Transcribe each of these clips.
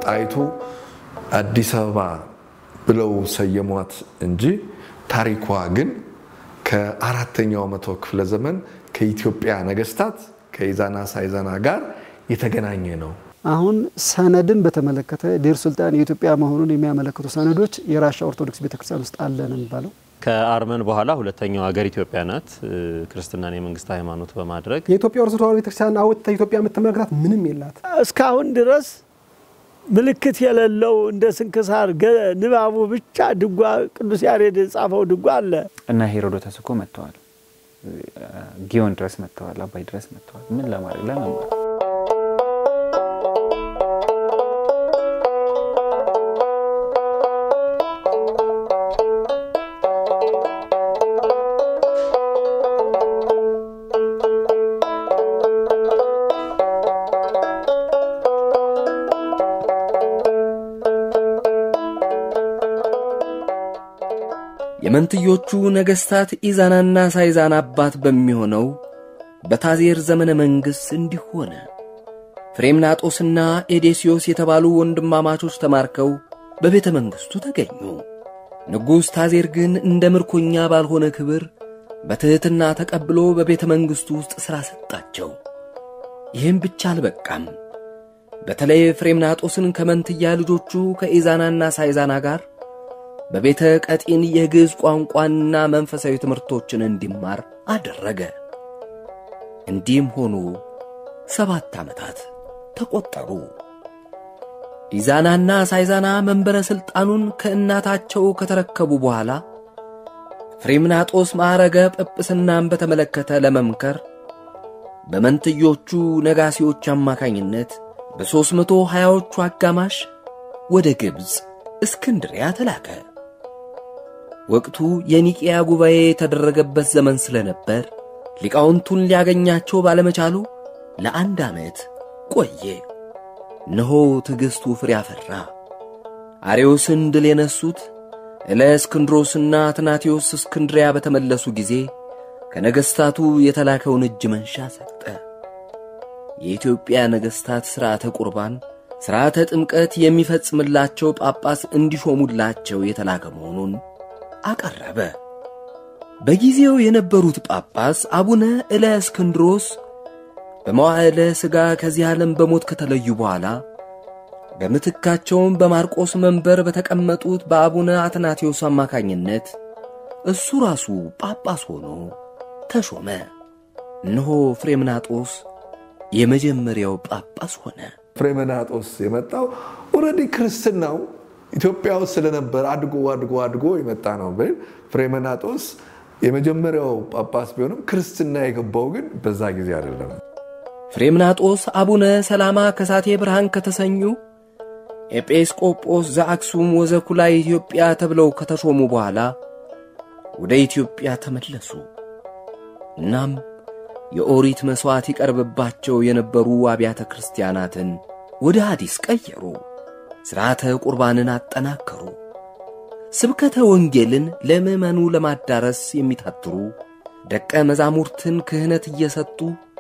ጣይቱ አዲስ አበባ ብለው ሰየሟት እንጂ ታሪኳ ግን ከአራተኛው መቶ ክፍለ ዘመን ከኢትዮጵያ ነገስታት ከኢዛና ሳይዛና ጋር የተገናኘ ነው። አሁን ሰነድን በተመለከተ ዴር ሱልጣን የኢትዮጵያ መሆኑን የሚያመለክቱ ሰነዶች የራሻ ኦርቶዶክስ ቤተክርስቲያን ውስጥ አለ ነው የሚባለው። ከአርመን በኋላ ሁለተኛው ሀገር ኢትዮጵያ ናት። ክርስትናን የመንግስት ሃይማኖት በማድረግ የኢትዮጵያ ኦርቶዶክስ ተዋሕዶ ቤተክርስቲያን አውጥታ ኢትዮጵያ የምትመለከታት ምንም የላት። እስካሁን ድረስ ምልክት የሌለው እንደ ስንክሳር ንባቡ ብቻ ድጓ ቅዱስ ያሬድ የጻፈው ድጓ አለ እና ሄሮዶተስ እኮ መጥተዋል። ጊዮን ድረስ መጥተዋል። አባይ ድረስ መጥተዋል። ምን ለማድረግ ለመማር የመንትዮቹ ነገሥታት ኢዛናና ሳይዛና አባት በሚሆነው በታዜር ዘመነ መንግሥት እንዲህ ሆነ። ፍሬምናጦስና ኤዴስዮስ የተባሉ ወንድማማቾች ተማርከው በቤተ መንግሥቱ ተገኙ። ንጉሥ ታዜር ግን እንደ ምርኮኛ ባልሆነ ክብር በትሕትና ተቀብሎ በቤተ መንግሥቱ ውስጥ ሥራ ሰጣቸው። ይህም ብቻ አልበቃም። በተለይ ፍሬምናጦስን ከመንትያ ልጆቹ ከኢዛናና ሳይዛና ጋር በቤተ ቀጢን የግዕዝ ቋንቋንና መንፈሳዊ ትምህርቶችን እንዲማር አደረገ። እንዲህም ሆኑ ሰባት ዓመታት ተቈጠሩ። ኢዛናና ሳይዛና መንበረ ሥልጣኑን ከእናታቸው ከተረከቡ በኋላ ፍሬምናጦስ ማዕረገ ጵጵስናን በተመለከተ ለመምከር በመንትዮቹ ነጋሲዎች አማካኝነት በሦስት መቶ ሀያዎቹ አጋማሽ ወደ ግብፅ እስክንድሪያ ተላከ። ወቅቱ የኒቅያ ጉባኤ የተደረገበት ዘመን ስለነበር ሊቃውንቱን ሊያገኛቸው ባለመቻሉ ለአንድ ዓመት ቆየ። እነሆ ትዕግሥቱ ፍሬ አፈራ። አርዮስን ድል የነሱት እለእስክንድሮስና አትናቴዎስ እስክንድሪያ በተመለሱ ጊዜ ከነገሥታቱ የተላከውን እጅ መንሻ ሰጠ። የኢትዮጵያ ነገሥታት ሥርዓተ ቁርባን፣ ሥርዓተ ጥምቀት የሚፈጽምላቸው ጳጳስ እንዲሾሙላቸው የተላከ መሆኑን አቀረበ። በጊዜው የነበሩት ጳጳስ አቡነ እለእስክንድሮስ በመዋዕለ ሥጋ ከዚህ ዓለም በሞት ከተለዩ በኋላ በምትካቸውም በማርቆስ መንበር በተቀመጡት በአቡነ አትናቴዎስ አማካኝነት እሱ ራሱ ጳጳስ ሆኖ ተሾመ። እነሆ ፍሬምናጦስ የመጀመሪያው ጳጳስ ሆነ። ፍሬምናጦስ የመጣው ኦልሬዲ ክርስትናው ኢትዮጵያ ውስጥ ስለነበር አድጎ አድጎ አድጎ የመጣ ነው። ፍሬምናጦስ የመጀመሪያው ጳጳስ ቢሆንም ክርስትና የገባው ግን በዛ ጊዜ አይደለም። ፍሬምናጦስ አቡነ ሰላማ ከሳቴ ብርሃን ከተሰኙ ኤጲስቆጶስ ዘአክሱም ወዘኩላ ኢትዮጵያ ተብለው ከተሾሙ በኋላ ወደ ኢትዮጵያ ተመለሱ። እናም የኦሪት መሥዋዕት ይቀርብባቸው የነበሩ አብያተ ክርስቲያናትን ወደ ሐዲስ ቀየሩ። ሥርዓተ ቁርባንን አጠናከሩ። ስብከተ ወንጌልን ለምዕመኑ ለማዳረስ የሚታትሩ ደቀ መዛሙርትን ክህነት እየሰጡ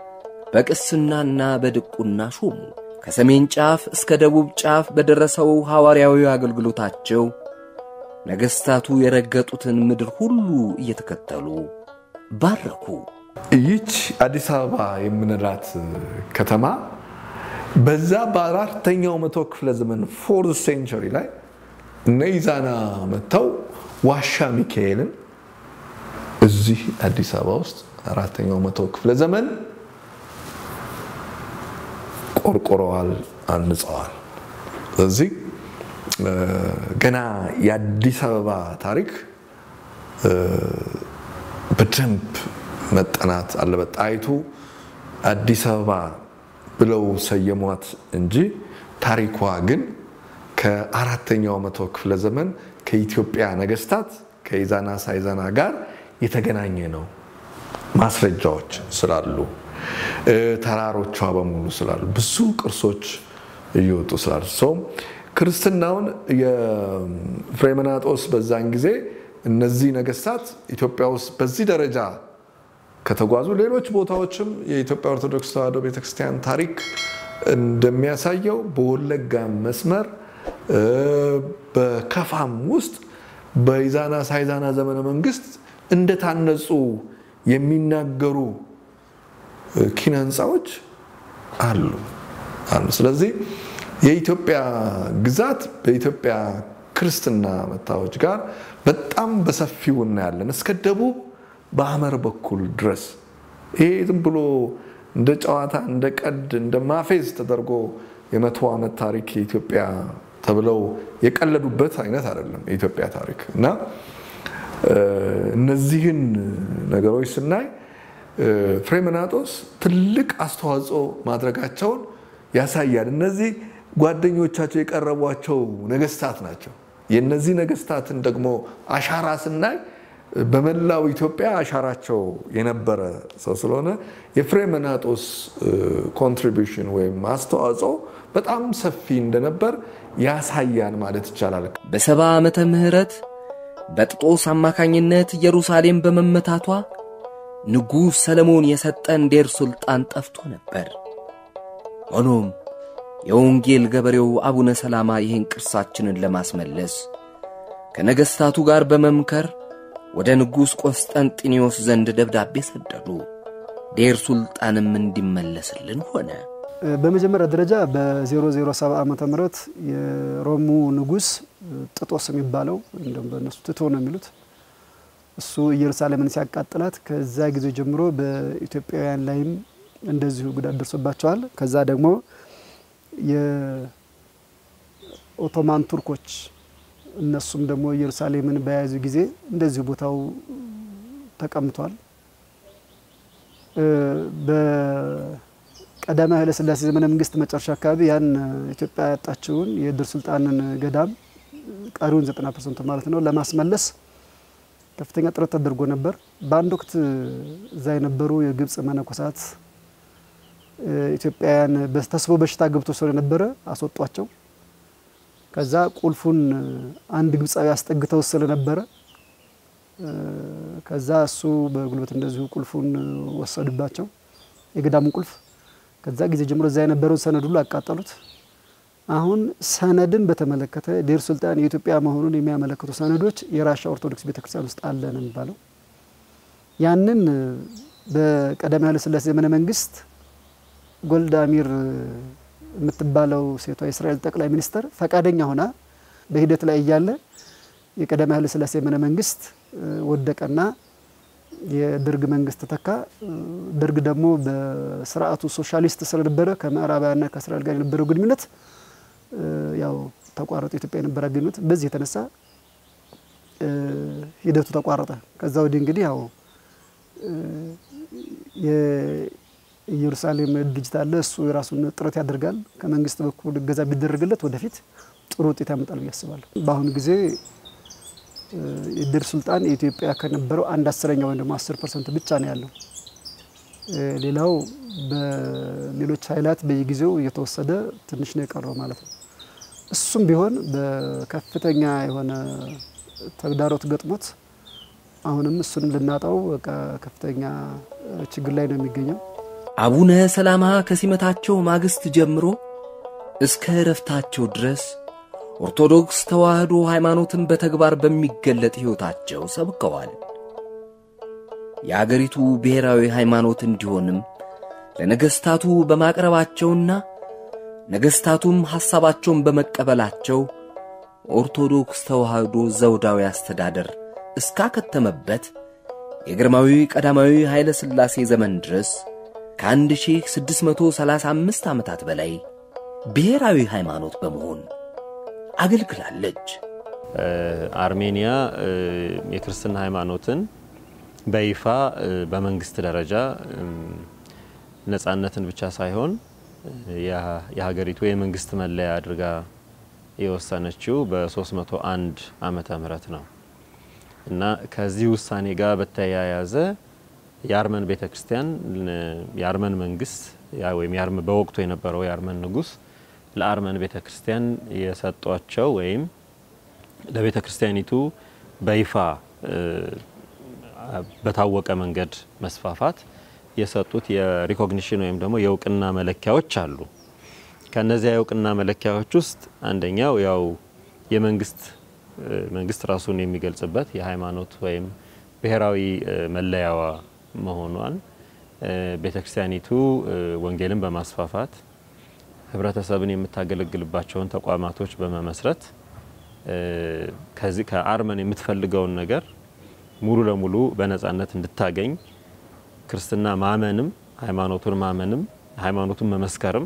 በቅስናና በድቁና ሾሙ። ከሰሜን ጫፍ እስከ ደቡብ ጫፍ በደረሰው ሐዋርያዊ አገልግሎታቸው ነገሥታቱ የረገጡትን ምድር ሁሉ እየተከተሉ ባረኩ። ይች አዲስ አበባ የምንላት ከተማ በዛ በአራተኛው መቶ ክፍለ ዘመን ፎርዝ ሴንቸሪ ላይ እነ ኢዛና መጥተው ዋሻ ሚካኤልን እዚህ አዲስ አበባ ውስጥ አራተኛው መቶ ክፍለ ዘመን ቆርቆረዋል፣ አንጸዋል። ስለዚህ ገና የአዲስ አበባ ታሪክ በደንብ መጠናት አለበት። ጣይቱ አዲስ አበባ ብለው ሰየሟት እንጂ ታሪኳ ግን ከአራተኛው መቶ ክፍለ ዘመን ከኢትዮጵያ ነገስታት ከኢዛና ሳይዛና ጋር የተገናኘ ነው። ማስረጃዎች ስላሉ ተራሮቿ በሙሉ ስላሉ ብዙ ቅርሶች እየወጡ ስላሉ ሰው ክርስትናውን የፍሬምናጦስ በዛን ጊዜ እነዚህ ነገስታት ኢትዮጵያ ውስጥ በዚህ ደረጃ ከተጓዙ ሌሎች ቦታዎችም የኢትዮጵያ ኦርቶዶክስ ተዋሕዶ ቤተክርስቲያን ታሪክ እንደሚያሳየው በወለጋ መስመር በከፋም ውስጥ በኢዛና ሳይዛና ዘመነ መንግስት እንደታነጹ የሚናገሩ ኪነ ህንፃዎች አሉ አሉ። ስለዚህ የኢትዮጵያ ግዛት በኢትዮጵያ ክርስትና መታዎች ጋር በጣም በሰፊው እናያለን እስከ ደቡብ በሐመር በኩል ድረስ። ይሄ ዝም ብሎ እንደ ጨዋታ እንደ ቀድ እንደ ማፌዝ ተደርጎ የመቶ ዓመት ታሪክ የኢትዮጵያ ተብለው የቀለዱበት አይነት አይደለም የኢትዮጵያ ታሪክ እና እነዚህን ነገሮች ስናይ ፍሬምናጦስ ትልቅ አስተዋጽኦ ማድረጋቸውን ያሳያል። እነዚህ ጓደኞቻቸው የቀረቧቸው ነገስታት ናቸው። የእነዚህ ነገስታትን ደግሞ አሻራ ስናይ በመላው ኢትዮጵያ አሻራቸው የነበረ ሰው ስለሆነ የፍሬምናጦስ ኮንትሪቢሽን ወይም አስተዋጽኦ በጣም ሰፊ እንደነበር ያሳያል ማለት ይቻላል። በሰባ ዓመተ ምህረት በጥጦስ አማካኝነት ኢየሩሳሌም በመመታቷ ንጉሥ ሰለሞን የሰጠን ዴር ሱልጣን ጠፍቶ ነበር። ሆኖም የወንጌል ገበሬው አቡነ ሰላማ ይህን ቅርሳችንን ለማስመለስ ከነገሥታቱ ጋር በመምከር ወደ ንጉሥ ቆስጠንጢኒዮስ ዘንድ ደብዳቤ ሰደዱ። ዴር ሱልጣንም እንዲመለስልን ሆነ። በመጀመሪያ ደረጃ በ007 ዓመተ ምህረት የሮሙ ንጉሥ ጥጦስ የሚባለው እንደም በእነሱ ትቶ ነው የሚሉት እሱ ኢየሩሳሌምን ሲያቃጥላት ከዛ ጊዜ ጀምሮ በኢትዮጵያውያን ላይም እንደዚሁ ጉዳት ደርሶባቸዋል። ከዛ ደግሞ የኦቶማን ቱርኮች እነሱም ደግሞ ኢየሩሳሌምን በያዙ ጊዜ እንደዚሁ ቦታው ተቀምቷል። በቀዳማዊ ኃይለ ሥላሴ ዘመነ መንግስት መጨረሻ አካባቢ ያን ኢትዮጵያ ያጣችውን የድር ሱልጣንን ገዳም ቀሪውን 90 ፐርሰንት ማለት ነው ለማስመለስ ከፍተኛ ጥረት ተደርጎ ነበር። በአንድ ወቅት እዛ የነበሩ የግብፅ መነኮሳት ኢትዮጵያውያን ተስቦ በሽታ ገብቶ ስለነበረ አስወጧቸው። ከዛ ቁልፉን አንድ ግብፃዊ አስጠግተው ስለነበረ ከዛ እሱ በጉልበት እንደዚሁ ቁልፉን ወሰዱባቸው፣ የገዳሙን ቁልፍ። ከዛ ጊዜ ጀምሮ እዛ የነበረውን ሰነድ ሁሉ አቃጠሉት። አሁን ሰነድን በተመለከተ ዴር ሱልጣን የኢትዮጵያ መሆኑን የሚያመለክቱ ሰነዶች የራሻ ኦርቶዶክስ ቤተክርስቲያን ውስጥ አለ ነው የሚባለው። ያንን በቀዳማዊ ኃይለ ሥላሴ ዘመነ መንግስት ጎልዳሚር የምትባለው ሴቷ የእስራኤል ጠቅላይ ሚኒስትር ፈቃደኛ ሆና በሂደት ላይ እያለ የቀዳማዊ ኃይለ ሥላሴ ዘመነ መንግስት ወደቀና የደርግ መንግስት ተካ። ደርግ ደግሞ በስርዓቱ ሶሻሊስት ስለነበረ ከምዕራባውያንና ከእስራኤል ጋር የነበረው ግንኙነት ያው ተቋረጠ። ኢትዮጵያ የነበረ ግንኙነት በዚህ የተነሳ ሂደቱ ተቋረጠ። ከዛ ወዲህ እንግዲህ ያው የኢየሩሳሌም ድርጅት አለ። እሱ የራሱን ጥረት ያደርጋል። ከመንግስት በኩል እገዛ ቢደረግለት ወደፊት ጥሩ ውጤት ያመጣል ብዬ አስባለሁ። በአሁኑ ጊዜ የድር ሱልጣን የኢትዮጵያ ከነበረው አንድ አስረኛ ወይም ደግሞ አስር ፐርሰንት ብቻ ነው ያለው። ሌላው በሌሎች ኃይላት በየጊዜው እየተወሰደ ትንሽ ነው የቀረው ማለት ነው። እሱም ቢሆን በከፍተኛ የሆነ ተግዳሮት ገጥሞት አሁንም እሱን ልናጣው በቃ ከፍተኛ ችግር ላይ ነው የሚገኘው። አቡነ ሰላማ ከሲመታቸው ማግስት ጀምሮ እስከ እረፍታቸው ድረስ ኦርቶዶክስ ተዋሕዶ ሃይማኖትን በተግባር በሚገለጥ ሕይወታቸው ሰብከዋል። የአገሪቱ ብሔራዊ ሃይማኖት እንዲሆንም ለነገሥታቱ በማቅረባቸውና ነገሥታቱም ሐሳባቸውን በመቀበላቸው ኦርቶዶክስ ተዋሕዶ ዘውዳዊ አስተዳደር እስካከተመበት የግርማዊ ቀዳማዊ ኃይለ ሥላሴ ዘመን ድረስ ከ1635 ዓመታት በላይ ብሔራዊ ሃይማኖት በመሆን አገልግላለች። አርሜኒያ የክርስትና ሃይማኖትን በይፋ በመንግስት ደረጃ ነጻነትን ብቻ ሳይሆን የሀገሪቱ የመንግስት መለያ አድርጋ የወሰነችው በ301 ዓመተ ምህረት ነው እና ከዚህ ውሳኔ ጋር በተያያዘ የአርመን ቤተ ክርስቲያን የአርመን መንግስት ወይም በወቅቱ የነበረው የአርመን ንጉስ ለአርመን ቤተ ክርስቲያን የሰጧቸው ወይም ለቤተ ክርስቲያኒቱ በይፋ በታወቀ መንገድ መስፋፋት የሰጡት የሪኮግኒሽን ወይም ደግሞ የእውቅና መለኪያዎች አሉ። ከነዚያ የእውቅና መለኪያዎች ውስጥ አንደኛው ያው የመንግስት መንግስት ራሱን የሚገልጽበት የሃይማኖት ወይም ብሔራዊ መለያዋ መሆኗን ቤተክርስቲያኒቱ ወንጌልን በማስፋፋት ህብረተሰብን የምታገለግልባቸውን ተቋማቶች በመመስረት ከዚህ ከአርመን የምትፈልገውን ነገር ሙሉ ለሙሉ በነጻነት እንድታገኝ ክርስትና ማመንም ሃይማኖቱን ማመንም ሃይማኖቱን መመስከርም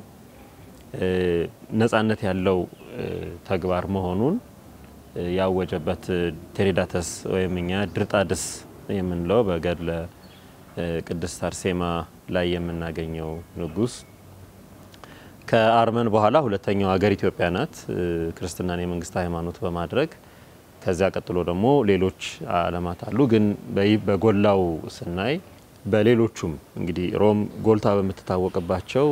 ነጻነት ያለው ተግባር መሆኑን ያወጀበት ቴሬዳተስ ወይም እኛ ድርጣድስ የምንለው በገድለ ቅድስት አርሴማ ላይ የምናገኘው ንጉስ ከአርመን በኋላ ሁለተኛው ሀገር ኢትዮጵያ ናት። ክርስትናን የመንግስት ሃይማኖት በማድረግ ከዚያ ቀጥሎ ደግሞ ሌሎች አለማት አሉ። ግን በጎላው ስናይ በሌሎቹም እንግዲህ ሮም ጎልታ በምትታወቅባቸው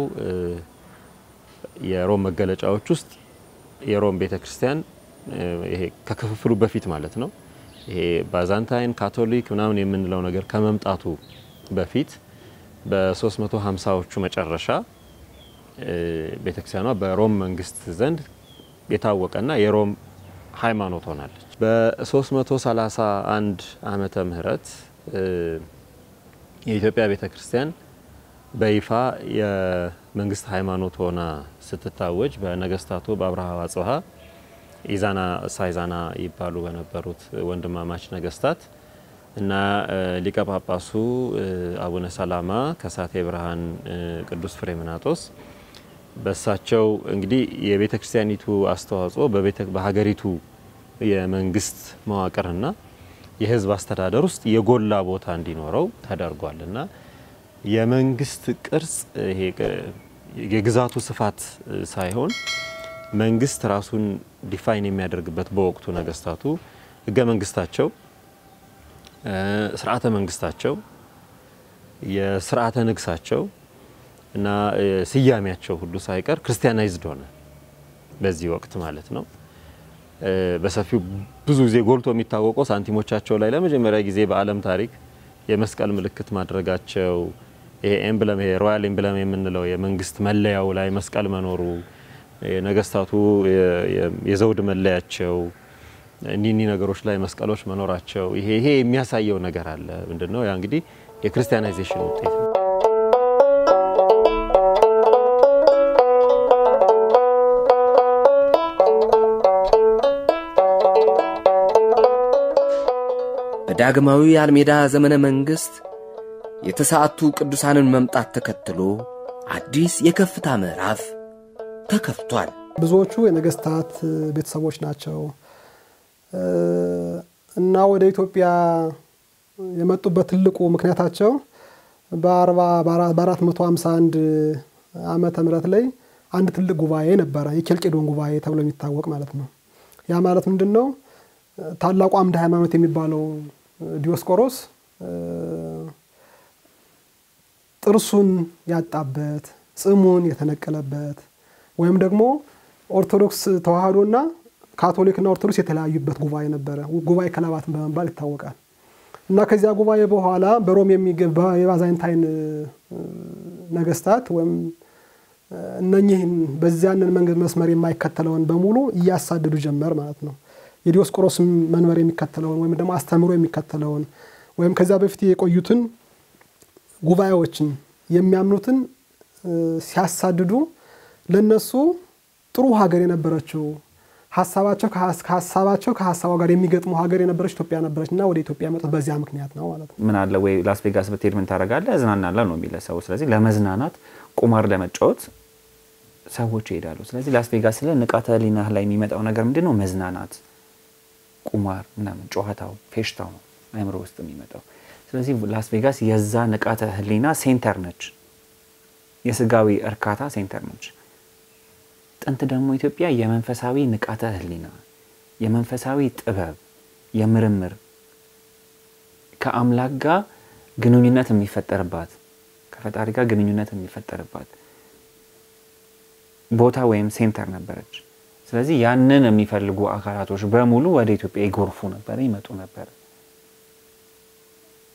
የሮም መገለጫዎች ውስጥ የሮም ቤተ ክርስቲያን ይሄ ከክፍፍሉ በፊት ማለት ነው። ይሄ ባዛንታይን ካቶሊክ ምናምን የምንለው ነገር ከመምጣቱ በፊት በ350ዎቹ መጨረሻ ቤተክርስቲያኗ በሮም መንግስት ዘንድ የታወቀና የሮም ሃይማኖት ሆናለች። በ331 ዓመተ ምህረት የኢትዮጵያ ቤተ ክርስቲያን በይፋ የመንግስት ሃይማኖት ሆና ስትታወጅ በነገስታቱ በአብርሃ አጽብሃ ኢዛና ሳይዛና ይባሉ በነበሩት ወንድማማች ነገስታት እና ሊቀ ጳጳሱ አቡነ ሰላማ ከሳቴ ብርሃን ቅዱስ ፍሬምናጦስ በሳቸው እንግዲህ የቤተ ክርስቲያኒቱ አስተዋጽኦ በሀገሪቱ የመንግስት መዋቅርና የህዝብ አስተዳደር ውስጥ የጎላ ቦታ እንዲኖረው ተደርጓል እና የመንግስት ቅርጽ ይሄ የግዛቱ ስፋት ሳይሆን መንግስት ራሱን ዲፋይን የሚያደርግበት በወቅቱ ነገስታቱ ህገ መንግስታቸው፣ ስርዓተ መንግስታቸው፣ የስርዓተ ንግሳቸው እና ስያሜያቸው ሁሉ ሳይቀር ክርስቲያናይዝድ ሆነ። በዚህ ወቅት ማለት ነው። በሰፊው ብዙ ጊዜ ጎልቶ የሚታወቀው ሳንቲሞቻቸው ላይ ለመጀመሪያ ጊዜ በዓለም ታሪክ የመስቀል ምልክት ማድረጋቸው ይሄ ኤምብለም ይሄ ሮያል ኤምብለም የምንለው የመንግስት መለያው ላይ መስቀል መኖሩ ነገስታቱ የዘውድ መለያቸው እኒህ ነገሮች ላይ መስቀሎች መኖራቸው ይሄ ይሄ የሚያሳየው ነገር አለ። ምንድነው? ያ እንግዲህ የክርስቲያናይዜሽን ውጤት ነው። በዳግማዊ አልሜዳ ዘመነ መንግሥት የተሰዓቱ ቅዱሳንን መምጣት ተከትሎ አዲስ የከፍታ ምዕራፍ ተከፍቷል። ብዙዎቹ የነገስታት ቤተሰቦች ናቸው እና ወደ ኢትዮጵያ የመጡበት ትልቁ ምክንያታቸው በ451 ዓመተ ምህረት ላይ አንድ ትልቅ ጉባኤ ነበረ፣ የኬልቄዶን ጉባኤ ተብሎ የሚታወቅ ማለት ነው። ያ ማለት ምንድን ነው? ታላቁ አምደ ሃይማኖት የሚባለው ዲዮስቆሮስ ጥርሱን ያጣበት ጽሙን የተነቀለበት ወይም ደግሞ ኦርቶዶክስ ተዋህዶና ካቶሊክና ኦርቶዶክስ የተለያዩበት ጉባኤ ነበረ። ጉባኤ ከለባትን በመባል ይታወቃል። እና ከዚያ ጉባኤ በኋላ በሮም የሚገባ የባዛንታይን ነገስታት ወይም እነኚህን በዚያንን መንገድ መስመር የማይከተለውን በሙሉ እያሳደዱ ጀመር ማለት ነው። የዲዮስቆሮስ መንበር የሚከተለውን ወይም ደግሞ አስተምሮ የሚከተለውን ወይም ከዚያ በፊት የቆዩትን ጉባኤዎችን የሚያምኑትን ሲያሳድዱ ለነሱ ጥሩ ሀገር የነበረችው ሀሳባቸው ከሀሳባቸው ከሀሳቧ ጋር የሚገጥሙ ሀገር የነበረች ኢትዮጵያ ነበረች እና ወደ ኢትዮጵያ የመጡት በዚያ ምክንያት ነው ማለት ነው። ምን አለ ወይ ላስ ቬጋስ ብትሄድ ምን ታደርጋለህ? እዝናናለሁ ነው የሚለ ሰው። ስለዚህ ለመዝናናት ቁማር ለመጫወት ሰዎች ይሄዳሉ። ስለዚህ ላስ ቬጋስ ስለ ንቃተ ህሊናህ ላይ የሚመጣው ነገር ምንድን ነው? መዝናናት፣ ቁማር ምናምን፣ ጨዋታው፣ ፌሽታው ነው አእምሮ ውስጥ የሚመጣው። ስለዚህ ላስ ቬጋስ የዛ ንቃተ ህሊና ሴንተር ነች፣ የስጋዊ እርካታ ሴንተር ነች። ጥንት ደግሞ ኢትዮጵያ የመንፈሳዊ ንቃተ ህሊና፣ የመንፈሳዊ ጥበብ፣ የምርምር ከአምላክ ጋር ግንኙነት የሚፈጠርባት ከፈጣሪ ጋር ግንኙነት የሚፈጠርባት ቦታ ወይም ሴንተር ነበረች። ስለዚህ ያንን የሚፈልጉ አካላቶች በሙሉ ወደ ኢትዮጵያ ይጎርፉ ነበረ፣ ይመጡ ነበረ።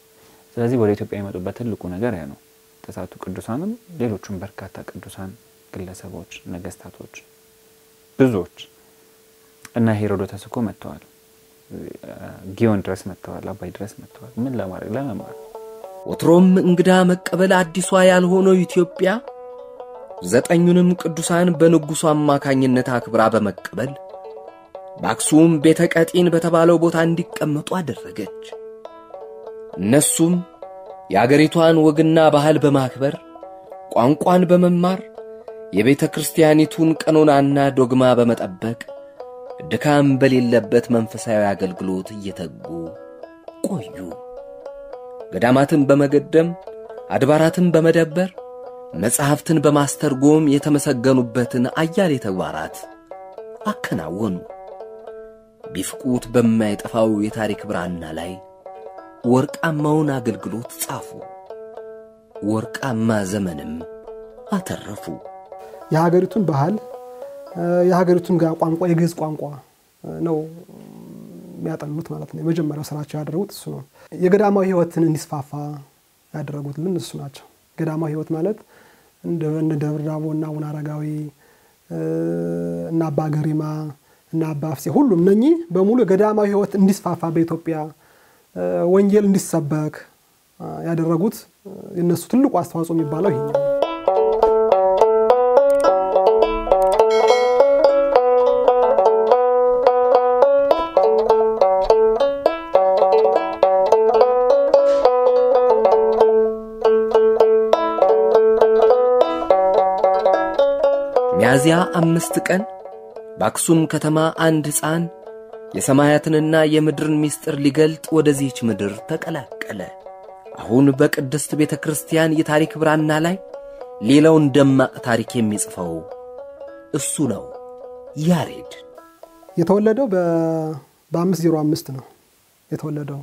ስለዚህ ወደ ኢትዮጵያ የመጡበት ትልቁ ነገር ያ ነው። ተስዓቱ ቅዱሳንም ሌሎቹም በርካታ ቅዱሳን ግለሰቦች፣ ነገስታቶች ብዙዎች እና ሄሮዶተስ እኮ መጥተዋል። ጊዮን ድረስ መጥተዋል። አባይ ድረስ መጥተዋል። ምን ለማድረግ ለመማር ወትሮም እንግዳ መቀበል አዲሷ ያልሆነው ኢትዮጵያ ዘጠኙንም ቅዱሳን በንጉሡ አማካኝነት አክብራ በመቀበል በአክሱም ቤተ ቀጢን በተባለው ቦታ እንዲቀመጡ አደረገች። እነሱም የአገሪቷን ወግና ባህል በማክበር ቋንቋን በመማር የቤተ ክርስቲያኒቱን ቀኖናና ዶግማ በመጠበቅ ድካም በሌለበት መንፈሳዊ አገልግሎት እየተጉ ቆዩ። ገዳማትን በመገደም አድባራትን በመደበር መጻሕፍትን በማስተርጎም የተመሰገኑበትን አያሌ ተግባራት አከናወኑ። ቢፍቁት በማይጠፋው የታሪክ ብራና ላይ ወርቃማውን አገልግሎት ጻፉ። ወርቃማ ዘመንም አተረፉ። የሀገሪቱን ባህል የሀገሪቱን ቋንቋ የግዕዝ ቋንቋ ነው የሚያጠኑት ማለት ነው። የመጀመሪያው ስራቸው ያደረጉት እሱ ነው። የገዳማዊ ሕይወትን እንዲስፋፋ ያደረጉትልን እሱ ናቸው። ገዳማዊ ሕይወት ማለት እንደ ደብረ ዳሞ እና አቡነ አረጋዊ እና አባ ገሪማ እና አባ አፍሴ ሁሉም እነኚህ በሙሉ የገዳማዊ ሕይወት እንዲስፋፋ በኢትዮጵያ ወንጌል እንዲሰበክ ያደረጉት የነሱ ትልቁ አስተዋጽኦ የሚባለው ይሄኛው ነው። ሚያዝያ አምስት ቀን በአክሱም ከተማ አንድ ሕፃን የሰማያትንና የምድርን ምስጢር ሊገልጥ ወደዚህች ምድር ተቀላቀለ። አሁን በቅድስት ቤተ ክርስቲያን የታሪክ ብራና ላይ ሌላውን ደማቅ ታሪክ የሚጽፈው እሱ ነው፣ ያሬድ። የተወለደው በአምስት ዜሮ አምስት ነው የተወለደው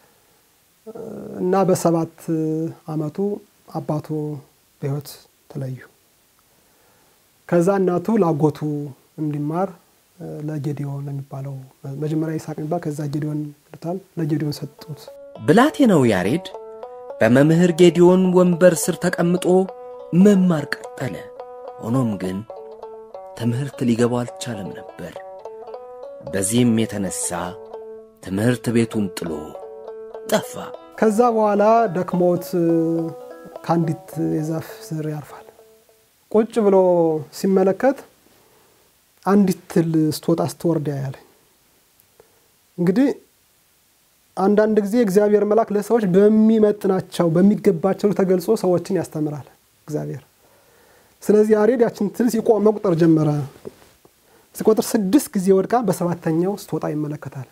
እና በሰባት አመቱ አባቱ በሕይወት ተለዩ። ከዛ እናቱ ላጎቱ እንዲማር ለጌዲዮን የሚባለው መጀመሪያ ይስሐቅ የሚባል ከዛ ጌዲዮን ይሉታል ለጌዲዮን ሰጡት። ብላቴናው ያሬድ በመምህር ጌዲዮን ወንበር ስር ተቀምጦ መማር ቀጠለ። ሆኖም ግን ትምህርት ሊገባው አልቻለም ነበር። በዚህም የተነሳ ትምህርት ቤቱን ጥሎ ጠፋ። ከዛ በኋላ ደክሞት ከአንዲት የዛፍ ስር ያርፋል። ቁጭ ብሎ ሲመለከት አንዲት ትል ስትወጣ ስትወርድ ያያል። እንግዲህ አንዳንድ ጊዜ እግዚአብሔር መልአክ ለሰዎች በሚመጥናቸው በሚገባቸው ተገልጾ ሰዎችን ያስተምራል እግዚአብሔር። ስለዚህ ያሬድ ያችን ትል ሲቆም መቁጠር ጀመረ። ሲቆጥር ስድስት ጊዜ ወድቃ በሰባተኛው ስትወጣ ይመለከታል።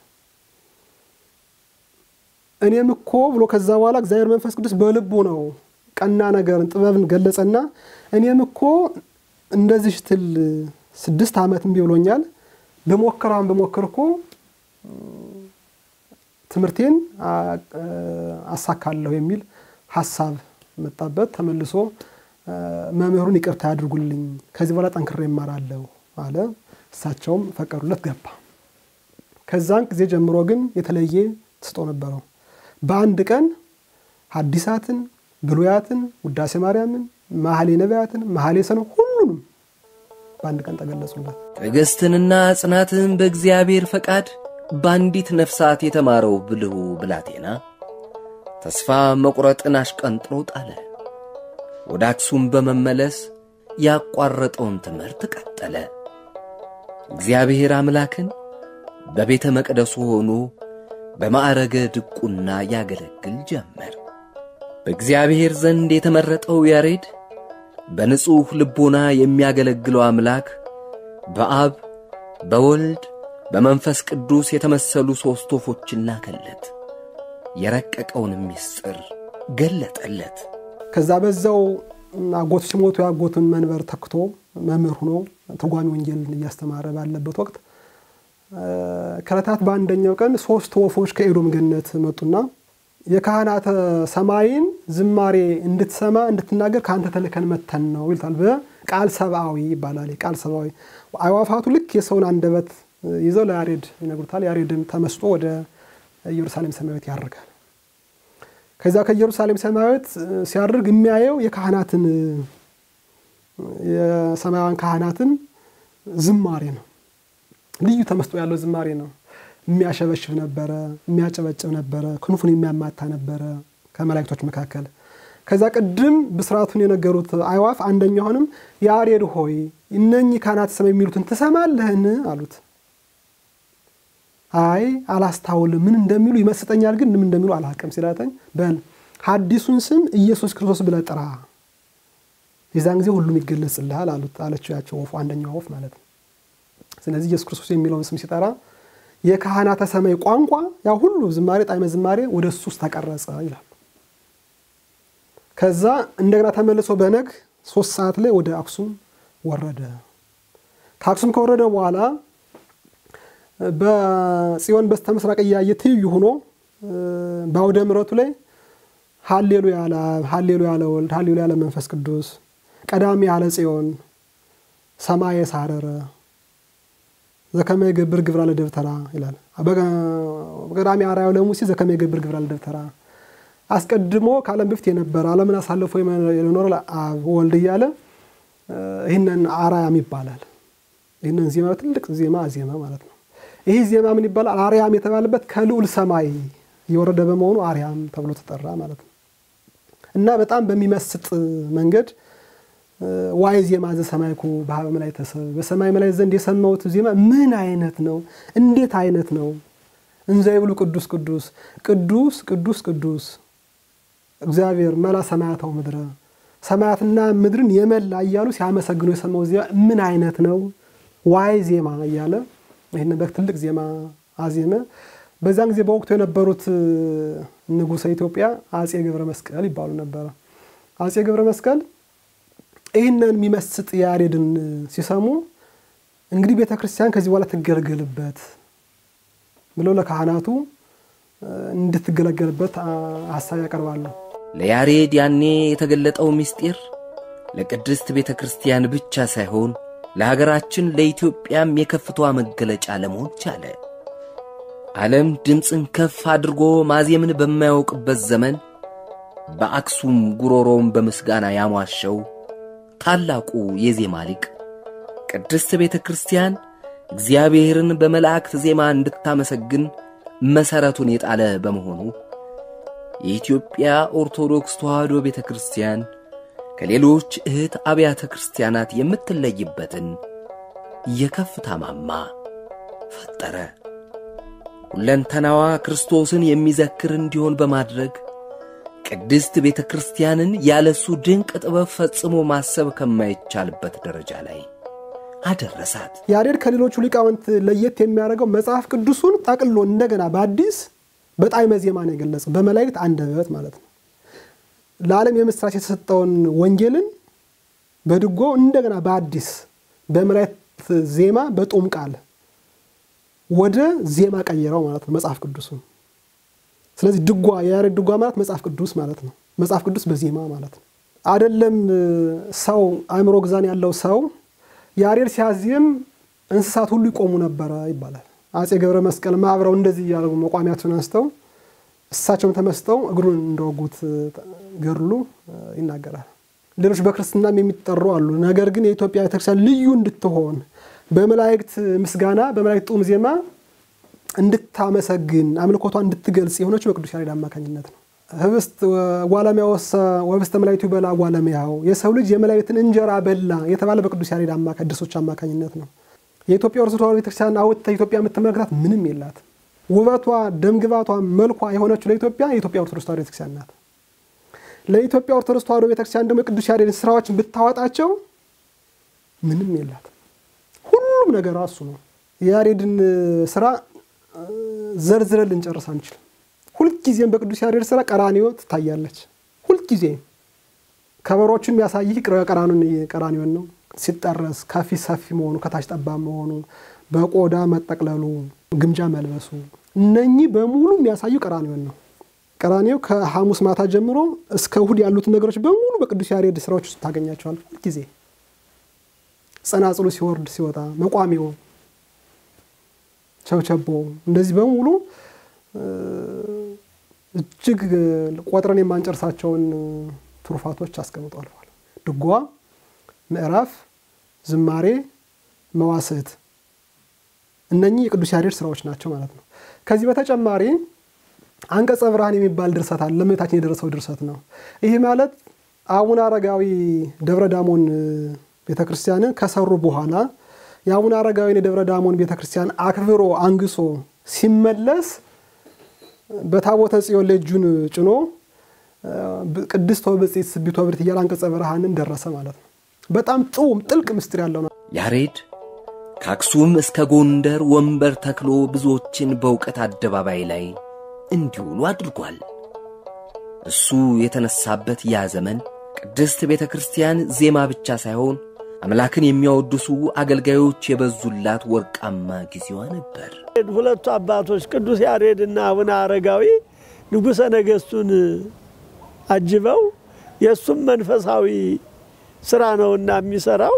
እኔም እኮ ብሎ ከዛ በኋላ እግዚአብሔር መንፈስ ቅዱስ በልቡ ነው ቀና ነገርን ጥበብን ገለጸና እኔም እኮ እንደዚህ ትል ስድስት ዓመት እምቢ ብሎኛል በሞከራን በሞክር እኮ ትምህርቴን አሳካለሁ የሚል ሀሳብ መጣበት። ተመልሶ መምህሩን ይቅርታ ያድርጉልኝ፣ ከዚህ በኋላ ጠንክሬ እማራለሁ አለ። እሳቸውም ፈቀዱለት፣ ገባ። ከዛን ጊዜ ጀምሮ ግን የተለየ ተሰጥኦ ነበረው። በአንድ ቀን ሐዲሳትን፣ ብሉያትን፣ ውዳሴ ማርያምን፣ መኃልየ ነቢያትን፣ መኃልየ ሰሎሞን ሁሉንም በአንድ ቀን ተገለጹለት። ትዕግሥትንና ጽናትን በእግዚአብሔር ፈቃድ በአንዲት ነፍሳት የተማረው ብልሁ ብላቴና ተስፋ መቁረጥን አሽቀንጥሮ ጣለ። ወደ አክሱም በመመለስ ያቋረጠውን ትምህርት ቀጠለ። እግዚአብሔር አምላክን በቤተ መቅደሱ ሆኖ በማዕረገ ድቁና ያገለግል ጀመር። በእግዚአብሔር ዘንድ የተመረጠው ያሬድ በንጹሕ ልቦና የሚያገለግለው አምላክ በአብ በወልድ በመንፈስ ቅዱስ የተመሰሉ ሦስት ወፎችን ላከለት። የረቀቀውን ምስጢር ገለጠለት። ከዛ በዛው አጎቱ ሲሞቱ የአጎቱን መንበር ተክቶ መምህር ሆኖ ትርጓሜ ወንጌል እያስተማረ ባለበት ወቅት ከዕለታት በአንደኛው ቀን ሶስት ወፎች ከኤዶም ገነት መጡና የካህናተ ሰማይን ዝማሬ እንድትሰማ እንድትናገር ከአንተ ተልከን መተን ነው ይሉታል። በቃል ሰብአዊ ይባላል። ቃል ሰብአዊ አዕዋፋቱ ልክ የሰውን አንደበት ይዘው ለያሬድ ይነግሩታል። ያሬድም ተመስጦ ወደ ኢየሩሳሌም ሰማያዊት ያርጋል። ከዚያ ከኢየሩሳሌም ሰማያዊት ሲያርግ የሚያየው የካህናትን የሰማያውያን ካህናትን ዝማሬ ነው። ልዩ ተመስጦ ያለው ዝማሬ ነው። የሚያሸበሽብ ነበረ፣ የሚያጨበጭብ ነበረ፣ ክንፉን የሚያማታ ነበረ ከመላእክቶች መካከል። ከዛ ቅድም ብስራቱን የነገሩት አዕዋፍ አንደኛውንም ያሬድ ሆይ እነኚህ ካህናተ ሰማይ የሚሉትን ትሰማለህን አሉት። አይ አላስታውልም፣ ምን እንደሚሉ ይመስጠኛል፣ ግን ምን እንደሚሉ አላውቅም ሲላተኝ በል ሐዲሱን ስም ኢየሱስ ክርስቶስ ብለህ ጥራ፣ የዛን ጊዜ ሁሉም ይገለጽልሃል አሉት አለችው ያቸው ወፉ አንደኛው ወፍ ማለት ነው። ስለዚህ ኢየሱስ ክርስቶስ የሚለውን ስም ሲጠራ የካህናተ ሰማይ ቋንቋ ያ ሁሉ ዝማሬ ጣዕመ ዝማሬ ወደ እሱ ውስጥ ተቀረጸ ይላል። ከዛ እንደገና ተመልሶ በነግ ሶስት ሰዓት ላይ ወደ አክሱም ወረደ። ከአክሱም ከወረደ በኋላ በጽዮን በስተ ምስራቅ እያየ ትይዩ ሆኖ በአውደ ምሕረቱ ላይ ሀሌሉያ ለአብ ሀሌሉያ ለወልድ ሀሌሉያ ለመንፈስ ቅዱስ ቀዳሚ ያለ ጽዮን ሰማየ ሳረረ ዘከመ ይገብር ግብራ ለደብተራ ይላል። በቀዳሚ አርአያው ለሙሴ ዘከመ ይገብር ግብራ ለደብተራ አስቀድሞ ከዓለም በፊት የነበረ ዓለምን አሳልፎ የኖረ አብ ወልድ እያለ ይህንን አርያም ይባላል። ይህንን ዜማ ትልቅ ዜማ ዜማ ማለት ነው። ይህ ዜማ ምን ይባላል? አርያም የተባለበት ከልዑል ሰማይ የወረደ በመሆኑ አርያም ተብሎ ተጠራ ማለት ነው እና በጣም በሚመስጥ መንገድ ዋይ ዜማ ዘሰማይኩ በሀበ መላእክተ ሰብእ በሰማይ መላእክት ዘንድ የሰማሁት ዜማ ምን አይነት ነው? እንዴት አይነት ነው? እንዘ ይብሉ ቅዱስ ቅዱስ ቅዱስ ቅዱስ ቅዱስ እግዚአብሔር መላ ሰማያታው ምድረ ሰማያትና ምድርን የመላ እያሉ ሲያመሰግኑ የሰማው ዜማ ምን አይነት ነው? ዋይ ዜማ እያለ ይህን በትልቅ ዜማ አዜመ። በዛን ጊዜ በወቅቱ የነበሩት ንጉሠ ኢትዮጵያ አጼ ገብረ መስቀል ይባሉ ነበረ። አጼ ገብረ መስቀል ይህንን የሚመስጥ ያሬድን ሲሰሙ እንግዲህ ቤተ ክርስቲያን ከዚህ በኋላ ትገለገልበት ብለው ለካህናቱ እንድትገለገልበት ሀሳብ ያቀርባሉ። ለያሬድ ያኔ የተገለጠው ምስጢር ለቅድስት ቤተ ክርስቲያን ብቻ ሳይሆን ለሀገራችን ለኢትዮጵያም የከፍቷ መገለጫ ለመሆን ቻለ። ዓለም ድምፅን ከፍ አድርጎ ማዜምን በማያውቅበት ዘመን በአክሱም ጉሮሮውን በምስጋና ያሟሸው ታላቁ የዜማ ሊቅ ቅድስት ቤተ ክርስቲያን እግዚአብሔርን በመላእክት ዜማ እንድታመሰግን መሠረቱን የጣለ በመሆኑ የኢትዮጵያ ኦርቶዶክስ ተዋሕዶ ቤተ ክርስቲያን ከሌሎች እህት አብያተ ክርስቲያናት የምትለይበትን የከፍታ ማማ ፈጠረ። ሁለንተናዋ ክርስቶስን የሚዘክር እንዲሆን በማድረግ ቅድስት ቤተ ክርስቲያንን ያለሱ ድንቅ ጥበብ ፈጽሞ ማሰብ ከማይቻልበት ደረጃ ላይ አደረሳት። ያሬድ ከሌሎቹ ሊቃውንት ለየት የሚያደርገው መጽሐፍ ቅዱሱን ጠቅሎ እንደገና በአዲስ በጣዕመ ዜማ ነው የገለጸው፣ በመላእክት አንደበት ማለት ነው። ለዓለም የምስራች የተሰጠውን ወንጌልን በድጎ እንደገና በአዲስ በመላእክት ዜማ በጦም ቃል ወደ ዜማ ቀየረው ማለት ነው መጽሐፍ ቅዱሱን። ስለዚህ ድጓ የያሬድ ድጓ ማለት መጽሐፍ ቅዱስ ማለት ነው። መጽሐፍ ቅዱስ በዜማ ማለት ነው። አይደለም ሰው አእምሮ ግዛን ያለው ሰው ያሬድ ሲያዜም እንስሳት ሁሉ ይቆሙ ነበረ ይባላል። አጼ ገብረ መስቀል አብረው እንደዚህ እያደረጉ መቋሚያቸውን አንስተው እሳቸውን ተመስጠው እግሩን እንደወጉት ገድሉ ይናገራል። ሌሎች በክርስትናም የሚጠሩ አሉ። ነገር ግን የኢትዮጵያ ቤተክርስቲያን ልዩ እንድትሆን በመላእክት ምስጋና በመላእክት ጡም ዜማ እንድታመሰግን አምልኮቷ እንድትገልጽ የሆነችው በቅዱስ ያሬድ አማካኝነት ነው። ህብስት ዋለሚያ ወሰ ወህብስተ መላእክቱ በላ ዋለሚያው የሰው ልጅ የመላእክትን እንጀራ በላ የተባለ በቅዱስ ያሬድ ድርሶች አማካኝነት ነው። የኢትዮጵያ ኦርቶዶክስ ተዋሕዶ ቤተክርስቲያን አውጥታ ኢትዮጵያ የምትመለከታት ምንም የላት። ውበቷ፣ ደምግባቷ፣ መልኳ የሆነችው ለኢትዮጵያ የኢትዮጵያ ኦርቶዶክስ ተዋሕዶ ቤተክርስቲያን ናት። ለኢትዮጵያ ኦርቶዶክስ ተዋሕዶ ቤተክርስቲያን ደግሞ የቅዱስ ያሬድን ስራዎችን ብታወጣቸው ምንም የላት። ሁሉም ነገር እሱ ነው። የያሬድን ስራ ዘርዝረን ልንጨርስ አንችልም። ሁልጊዜም በቅዱስ ያሬድ ስራ ቀራኒዮ ትታያለች። ሁልጊዜ ከበሮቹን የሚያሳይህ ቀራኒዮን ነው። ሲጠረስ ከፊት ሰፊ መሆኑ፣ ከታች ጠባብ መሆኑ፣ በቆዳ መጠቅለሉ፣ ግምጃ መልበሱ እነኚህ በሙሉ የሚያሳዩ ቀራኒዮን ነው። ቀራኒዮ ከሐሙስ ማታ ጀምሮ እስከ እሁድ ያሉትን ነገሮች በሙሉ በቅዱስ ያሬድ ስራዎች ውስጥ ታገኛቸዋል። ሁልጊዜ ጸናጽሉ ሲወርድ ሲወጣ፣ መቋሚው፣ ቸብቸቦ እንደዚህ በሙሉ እጅግ ቆጥረን የማንጨርሳቸውን ትሩፋቶች አስቀምጧል። ድጓ ምዕራፍ፣ ዝማሬ፣ መዋስዕት እነኚህ የቅዱስ ያሬድ ስራዎች ናቸው ማለት ነው። ከዚህ በተጨማሪ አንቀጸ ብርሃን የሚባል ድርሰት አለ። ለእመቤታችን የደረሰው ድርሰት ነው። ይህ ማለት አቡነ አረጋዊ ደብረ ዳሞን ቤተ ክርስቲያንን ከሰሩ በኋላ የአቡነ አረጋዊን የደብረ ዳሞን ቤተ ክርስቲያን አክብሮ አንግሶ ሲመለስ በታቦተ ጽዮን ላይ እጁን ጭኖ ቅድስት ወብጽዕት ስቢት ወብርት እያለ አንቀጸ ብርሃንን ደረሰ ማለት ነው። በጣም ጥዑም ጥልቅ ምስጢር ያለው ነው። ያሬድ ከአክሱም እስከ ጎንደር ወንበር ተክሎ ብዙዎችን በእውቀት አደባባይ ላይ እንዲውሉ አድርጓል። እሱ የተነሳበት ያ ዘመን ቅድስት ቤተ ክርስቲያን ዜማ ብቻ ሳይሆን አምላክን የሚያወድሱ አገልጋዮች የበዙላት ወርቃማ ጊዜዋ ነበር። ሁለቱ አባቶች ቅዱስ ያሬድና አቡነ አረጋዊ ንጉሠ ነገሥቱን አጅበው የእሱም መንፈሳዊ ስራ ነውና የሚሰራው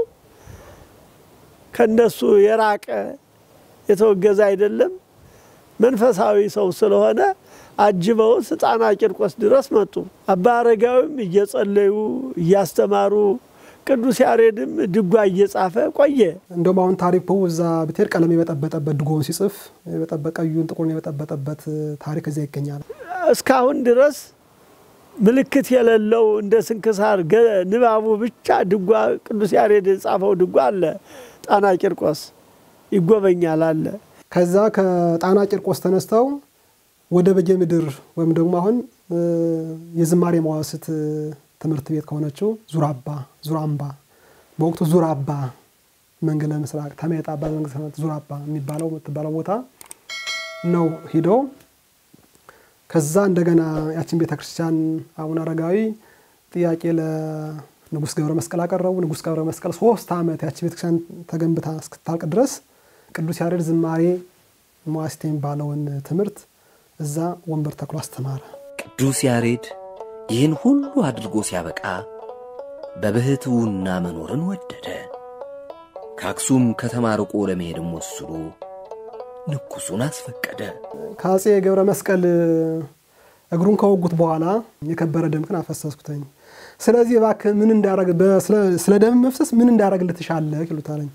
ከነሱ የራቀ የተወገዘ አይደለም። መንፈሳዊ ሰው ስለሆነ አጅበውት ጣና ቂርቆስ ድረስ መጡ። አባ አረጋዊም እየጸለዩ እያስተማሩ፣ ቅዱስ ያሬድም ድጓ እየጻፈ ቆየ። እንደውም አሁን ታሪኩ እዛ ብትሄድ ቀለም የበጠበጠበት ድጎውን ሲጽፍ ቀዩን ጥቁሩን የበጠበጠበት ታሪክ እዚያ ይገኛል። እስካሁን ድረስ ምልክት የሌለው እንደ ስንክሳር ንባቡ ብቻ ድጓ ቅዱስ ያሬድ የጻፈው ድጓ አለ። ጣና ቂርቆስ ይጎበኛል አለ። ከዛ ከጣና ቂርቆስ ተነስተው ወደ በጌ ምድር ወይም ደግሞ አሁን የዝማሬ መዋስት ትምህርት ቤት ከሆነችው ዙራባ ዙራምባ በወቅቱ ዙራባ መንገለ ምስራቅ ተመጣባ መንግስት ዙራባ የሚባለው የምትባለው ቦታ ነው ሂደው ከዛ እንደገና ያችን ቤተ ክርስቲያን አቡነ አረጋዊ ጥያቄ ለንጉሥ ገብረ መስቀል አቀረቡ። ንጉሥ ገብረ መስቀል ሶስት ዓመት ያችን ቤተ ክርስቲያን ተገንብታ እስክታልቅ ድረስ ቅዱስ ያሬድ ዝማሬ መዋሥዕት የሚባለውን ትምህርት እዛ ወንበር ተክሎ አስተማረ። ቅዱስ ያሬድ ይህን ሁሉ አድርጎ ሲያበቃ በብሕትውና መኖርን ወደደ። ከአክሱም ከተማ ርቆ ለመሄድም ወስኖ ንጉሡን አስፈቀደ። ከአጼ ገብረ መስቀል እግሩን ከወጉት በኋላ የከበረ ደምክን አፈሰስኩተኝ። ስለዚህ እባክህ ምን እንዳረግ ስለ ደም መፍሰስ ምን እንዳረግ ልትሻለህ ይሉታለኝ።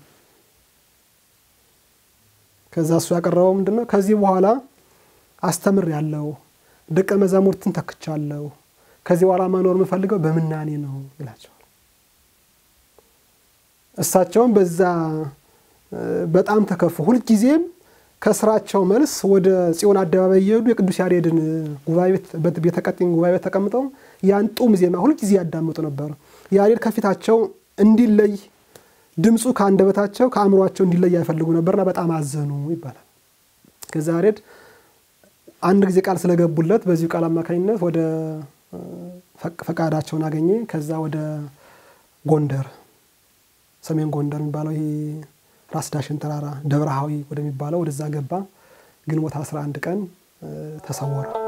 ከዛ እሱ ያቀረበው ምንድን ነው? ከዚህ በኋላ አስተምር ያለው ደቀ መዛሙርትን ተክቻለሁ። ከዚህ በኋላ መኖር የምፈልገው በምናኔ ነው ይላቸዋል። እሳቸውም በዛ በጣም ተከፉ። ሁልጊዜም ከስራቸው መልስ ወደ ጽዮን አደባባይ እየሄዱ የቅዱስ ያሬድን ቤተ ቀጢን ጉባኤ ቤት ተቀምጠው ያን ጡም ዜማ ሁልጊዜ ያዳምጡ ነበር። ያሬድ ከፊታቸው እንዲለይ ድምፁ ከአንደበታቸው ከአእምሯቸው እንዲለይ አይፈልጉ ነበርና በጣም አዘኑ ይባላል። ከዛ ያሬድ አንድ ጊዜ ቃል ስለገቡለት በዚሁ ቃል አማካኝነት ወደ ፈቃዳቸውን አገኘ። ከዛ ወደ ጎንደር ሰሜን ጎንደር የሚባለው ይሄ ራስ ዳሽን ተራራ ደብረሃዊ ወደሚባለው ወደዛ ገባ። ግንቦት 11 ቀን ተሰወረ።